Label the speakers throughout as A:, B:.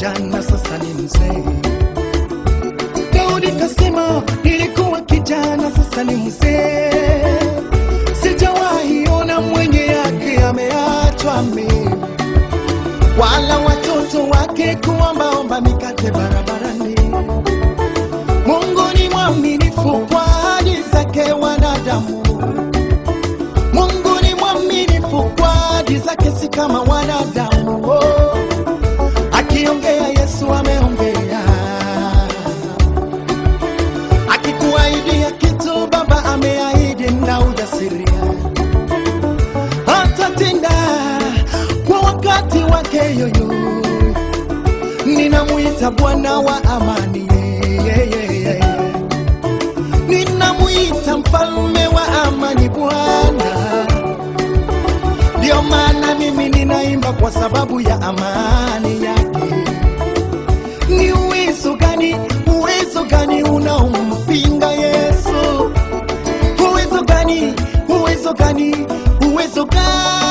A: kijana, sasa ni mzee. Daudi kasema nilikuwa kijana, sasa ni mzee. Sijawahi ona mwenye yake ameachwa mimi, wala watoto wake kuombaomba mikate barabarani. Mungu ni mwaminifu kwa ahadi zake wanadamu. Mungu ni mwaminifu kwa ahadi zake, si kama wanadamu. Oh, akiongea Yesu ameongea, akikuahidia kitu Baba ameahidi na ujasiria atatenda kwa wakati wake yoyo. Ninamwita Bwana wa amani, yeah, yeah, yeah, yeah. ninamwita mfalme wa amani, Bwana. Ndio maana mimi ninaimba kwa sababu ya amani yake. Ni uwezo gani, uwezo gani unaompinga Yesu? Uwezo gani, uwezo gani, uwezo gani?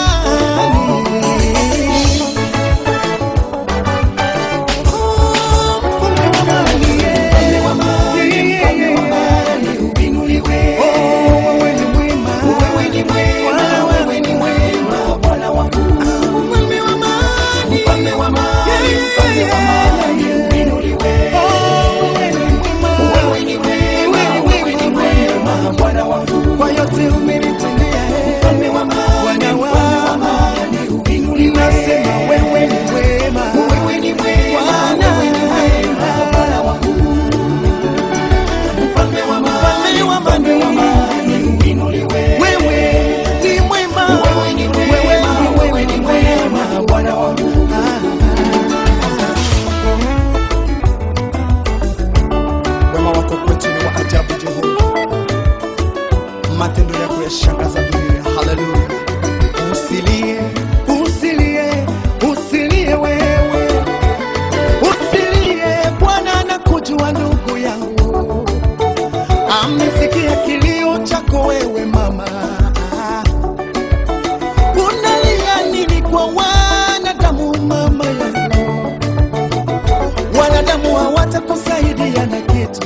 A: Kwa yote umenitendea, Bwana wangu, nasema wewe ni mwema, Bwana mfalme wa amani, wewe ni mwema, wewe ni mwema, Bwana wangu. Wema wako kwetu ni wa ajabu, Jehova, matendo yako yashangaza dunia. Haleluya! Usilie, usilie, usilie wewe, usilie. Bwana anakujua ndugu yangu, amesikia kilio chako wewe mama. Unalia nini kwa wanadamu mama yangu? Wanadamu hawatakusaidia na kitu,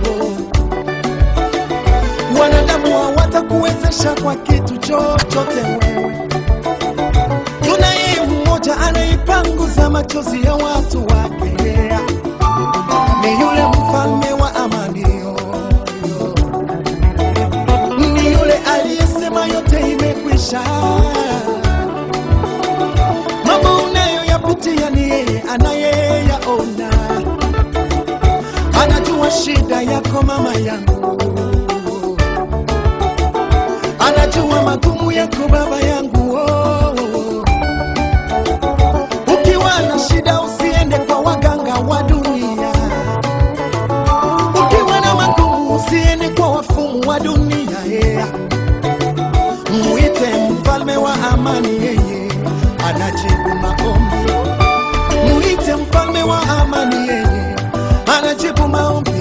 A: wanadamu hawatakuwezesha kwa kitu chochote wewe. Tunaye mmoja anaipanguza machozi ya watu wake, ni yule mfalme wa amani, ni yule aliyesema yote imekwisha. Mambo unayoyapitia ni yeye anayeyaona, anajua shida yako mama yangu, anajua magumu yako baba yangu. Oh, oh, oh. Ukiwa na shida usiende kwa waganga wa dunia, ukiwa na magumu usiende kwa wafumu wa dunia yeah. Mwite mfalme wa amani, yeye anajibu maombi. Mwite mfalme wa amani, yeye anajibu maombi.